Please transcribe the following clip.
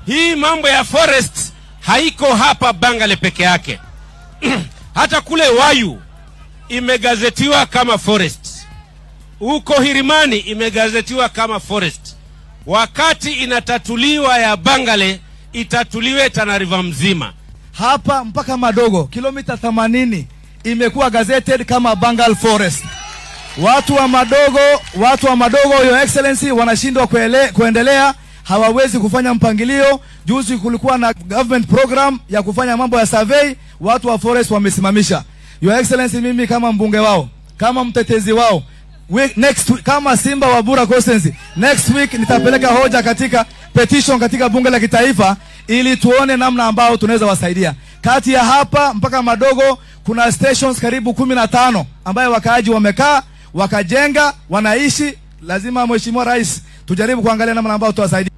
hii mambo ya forest haiko hapa Bangale peke yake hata kule Wayu imegazetiwa kama forest, huko Hirimani imegazetiwa kama forest. Wakati inatatuliwa ya Bangale itatuliwe Tana River mzima. hapa mpaka Madogo kilomita 80 imekuwa gazetted kama Bangal Forest. Watu wa Madogo, watu wa Madogo, your excellency, wanashindwa kuele, kuendelea, hawawezi kufanya mpangilio. Juzi kulikuwa na government program ya kufanya mambo ya survey, watu wa forest wamesimamisha. Your excellency, mimi kama mbunge wao, kama mtetezi wao week, next week, kama Simba wa Bura Constituency, next week nitapeleka hoja katika petition katika bunge la kitaifa ili tuone namna ambao tunaweza wasaidia. Kati ya hapa mpaka Madogo kuna stations karibu kumi na tano ambayo wakaaji wamekaa wakajenga wanaishi. Lazima Mheshimiwa Rais tujaribu kuangalia namna ambao tuwasaidia.